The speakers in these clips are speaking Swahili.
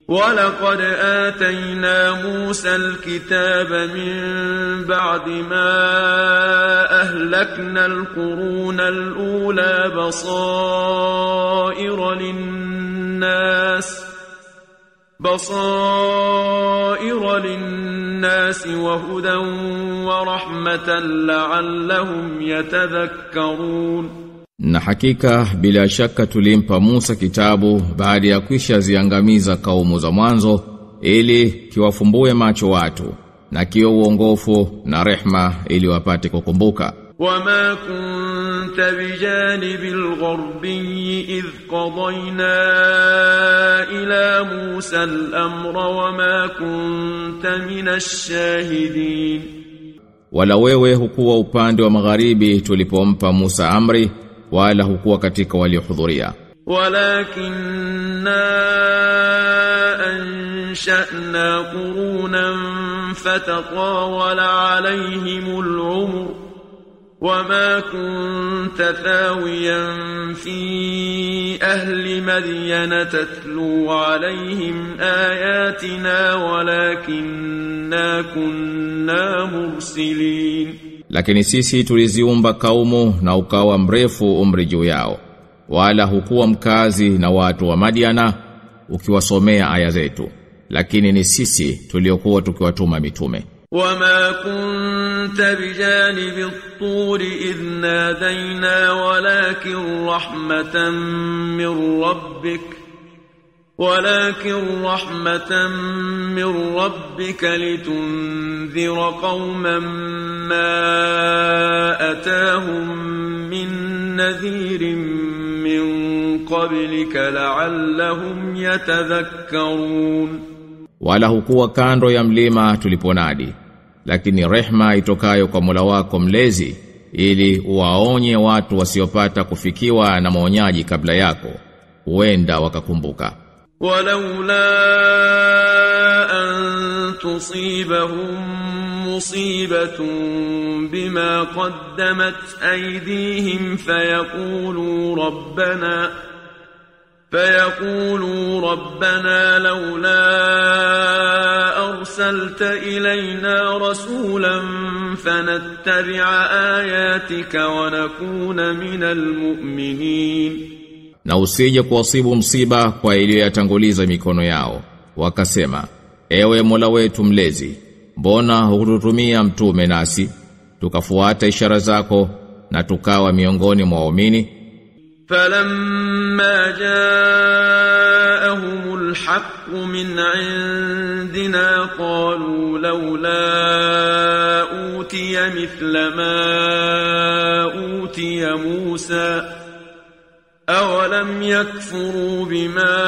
ولقد آتينا موسى الكتاب من بعد ما أهلكنا القرون الأولى بصائر للناس بصائر للناس وهدى ورحمة لعلهم يتذكرون Na hakika bila shaka tulimpa Musa kitabu baada ya kwisha ziangamiza kaumu za mwanzo ili kiwafumbue macho watu na kiwe uongofu na rehma ili wapate kukumbuka. وما كنت بجانب الغربي إذ قضينا إلى موسى الأمر وما كنت من الشاهدين Wala wewe hukuwa upande wa magharibi tulipompa Musa amri wala hukuwa katika waliohudhuria. ولكننا أنشأنا قرونا فتطاول عليهم العمر وما كنت ثاويا في أهل مدين تتلو عليهم آياتنا ولكننا كنا مرسلين Lakini sisi tuliziumba kaumu na ukawa mrefu umri juu yao. Wala hukuwa mkazi na watu wa Madiana ukiwasomea aya zetu. Lakini ni sisi tuliokuwa tukiwatuma mitume. وما كنت بجانب الطور إذ نادينا ولكن رحمة من ربك ولكن رحمة من ربك لتنذر قوما ما أتاهم من نذير من قبلك لعلهم يتذكرون Wala hukuwa kando ya mlima tuliponadi. Lakini rehma itokayo kwa Mola wako mlezi ili uwaonye watu wasiopata kufikiwa na maonyaji kabla yako. Huenda wakakumbuka. ولولا أن تصيبهم مصيبة بما قدمت أيديهم فيقولوا ربنا فيقولوا ربنا لولا أرسلت إلينا رسولا فنتبع آياتك ونكون من المؤمنين Na usije kuwasibu msiba kwa iliyoyatanguliza mikono yao. Wakasema, ewe Mola wetu mlezi, mbona hukututumia mtume nasi, tukafuata ishara zako na tukawa miongoni mwa waumini? فلما جاءهم الحق من عندنا قالوا لولا أوتي مثل ما أوتي موسى أولم يكفروا بما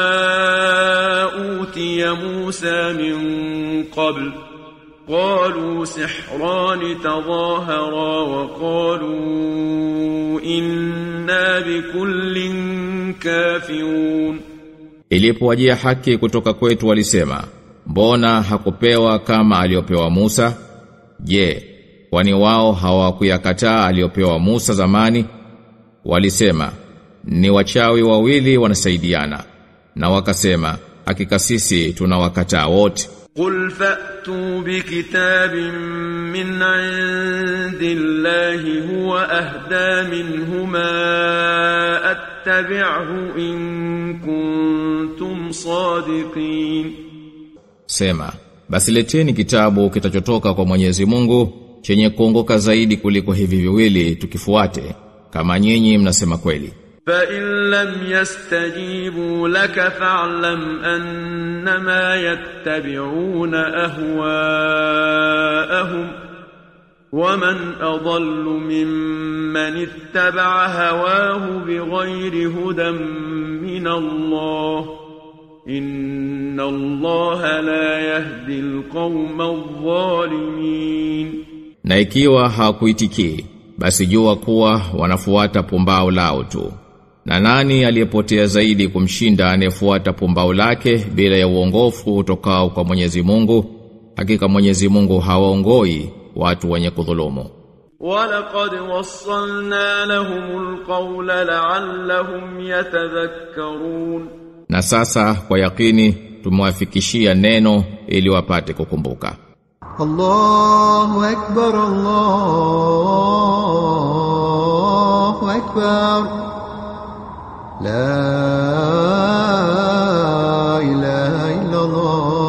أوتي موسى من قبل قالوا سحران تظاهرا وقالوا إنا بكل كافرون Ilipowajia haki kutoka kwetu walisema, mbona hakupewa kama aliyopewa Musa? Je, kwani wao hawakuyakataa aliyopewa Musa zamani? Walisema, ni wachawi wawili wanasaidiana. Na wakasema, hakika sisi tunawakataa wote. قل فأتوا بكتاب من عند الله هو أهدى منهما أتبعه إن كنتم صادقين Sema, basi leteni kitabu kitachotoka kwa Mwenyezi Mungu chenye kuongoka zaidi kuliko hivi viwili tukifuate kama nyinyi mnasema kweli. فإن لم يستجيبوا لك فاعلم أنما يتبعون أهواءهم ومن أضل ممن اتبع هواه بغير هدى من الله إن الله لا يهدي القوم الظالمين Na ikiwa hawakuitikii, basi jua kuwa wanafuata pumbao lao tu. Na nani aliyepotea zaidi kumshinda anayefuata pumbao lake bila ya uongofu utokao kwa Mwenyezi Mungu? Hakika Mwenyezi Mungu hawaongoi watu wenye kudhulumu. ولقد وصلنا لهم القول لعلهم يتذكرون Na sasa kwa yakini tumewafikishia neno ili wapate kukumbuka. الله أكبر الله أكبر لا إله إلا الله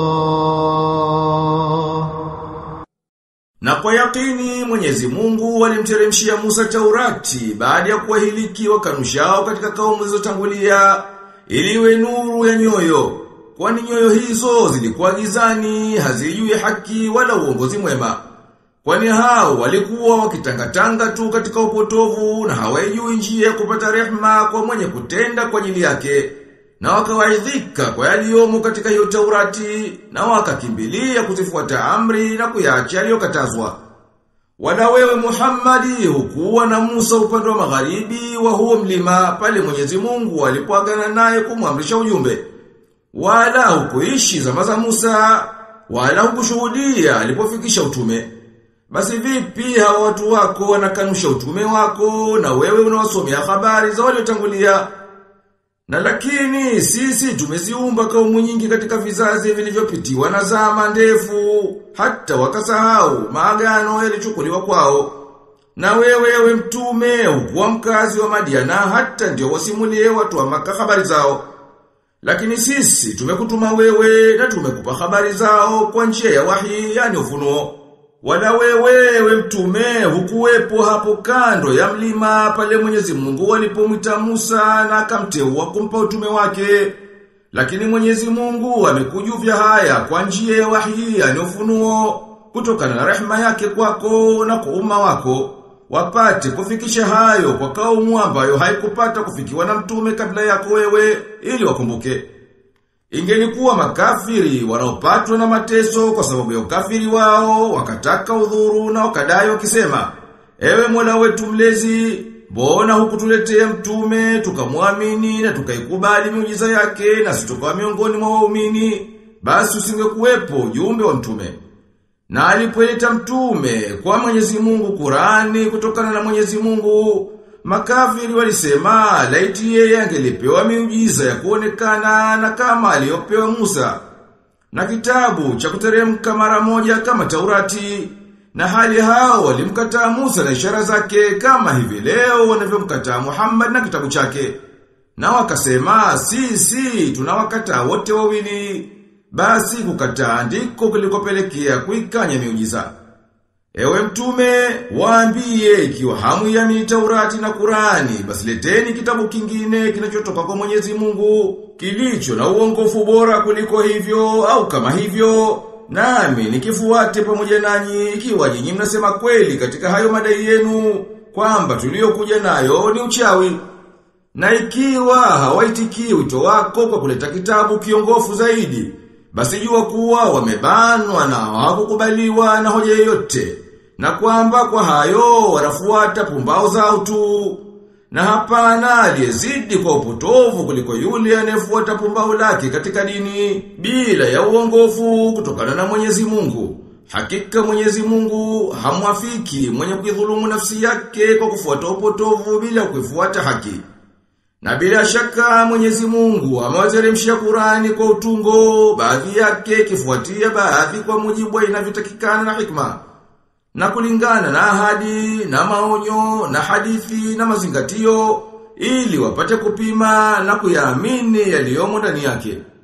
Na kwa yakini Mwenyezi Mungu alimteremshia Musa Taurati baada ya kuwahiliki wakanushao katika kaumu zilizotangulia ili iwe nuru ya nyoyo. Kwani nyoyo hizo zilikuwa gizani, hazijui haki wala uongozi mwema. Kwani hao walikuwa wakitangatanga tu katika upotovu na hawajui njia ya kupata rehma kwa mwenye kutenda kwa ajili yake. Na wakawaidhika kwa yaliyomo katika hiyo Taurati na wakakimbilia kuzifuata amri na kuyaacha yaliyokatazwa. Wala wewe Muhammadi hukuwa na Musa upande wa magharibi wa huo mlima pale Mwenyezi Mungu alipoagana naye kumwamrisha ujumbe. Wala hukuishi zama za Musa, wala hukushuhudia alipofikisha utume. Basi vipi hawa watu wako wanakanusha utume wako na wewe unawasomea habari za waliotangulia? Na lakini sisi tumeziumba kaumu nyingi katika vizazi vilivyopitiwa na zama ndefu hata wakasahau maagano yalichukuliwa kwao. Na wewe we mtume ukuwa mkazi wa Madiana hata ndio wasimulie watu wa maka habari zao. Lakini sisi tumekutuma wewe na tumekupa habari zao kwa njia ya wahi yani ufunuo. Wala wewe we mtume hukuwepo hapo kando ya mlima pale Mwenyezi Mungu alipomwita Musa na akamteua kumpa utume wake. Lakini Mwenyezi Mungu amekujuvya haya kwa njia ya wahi yani ufunuo kutokana na rehema yake kwako na kwa umma wako wapate kufikisha hayo kwa kaumu ambayo haikupata kufikiwa na mtume kabla yako wewe ili wakumbuke. Ingelikuwa makafiri wanaopatwa na mateso kwa sababu ya ukafiri wao, wakataka udhuru na wakadai wakisema, Ewe Mola wetu mlezi, mbona hukutuletea mtume, tukamwamini na tukaikubali miujiza yake na sitokawa miongoni mwa waumini, basi usingekuwepo ujumbe wa mtume. Na alipoleta mtume kwa Mwenyezi Mungu Qurani kutokana na Mwenyezi Mungu, makafiri walisema laiti yeye angelipewa miujiza ya kuonekana na kama aliyopewa Musa. Na kitabu cha kuteremka mara moja kama Taurati. Na hali hao walimkataa Musa na ishara zake kama hivi leo wanavyomkataa Muhammad na kitabu chake. Na wakasema sisi tunawakataa wote wawili. Basi kukataa ndiko kulikopelekea kuikanya miujiza. Ewe mtume, waambie ikiwa hamu ya Taurati na Kurani, basi leteni kitabu kingine kinachotoka kwa Mwenyezi Mungu, kilicho na uongofu bora kuliko hivyo au kama hivyo, nami nikifuate pamoja nanyi ikiwa nyinyi mnasema kweli katika hayo madai yenu kwamba tuliokuja nayo ni uchawi. Na ikiwa hawaitikii wito wako kwa kuleta kitabu kiongofu zaidi, basi jua kuwa wamebanwa na hawakukubaliwa na hoja yoyote na kwamba kwa hayo wanafuata pumbao zao tu na hapana aliyezidi kwa upotovu kuliko yule anayefuata pumbao lake katika dini bila ya uongofu kutokana na Mwenyezi Mungu hakika Mwenyezi Mungu hamwafiki mwenye kuidhulumu nafsi yake kwa kufuata upotovu bila kuifuata haki na bila shaka Mwenyezi Mungu amewateremshia Qurani kwa utungo, baadhi yake kifuatia baadhi kwa mujibu wa inavyotakikana na hikma. Na kulingana na ahadi, na maonyo, na hadithi, na mazingatio, ili wapate kupima na kuyaamini yaliyomo ndani yake.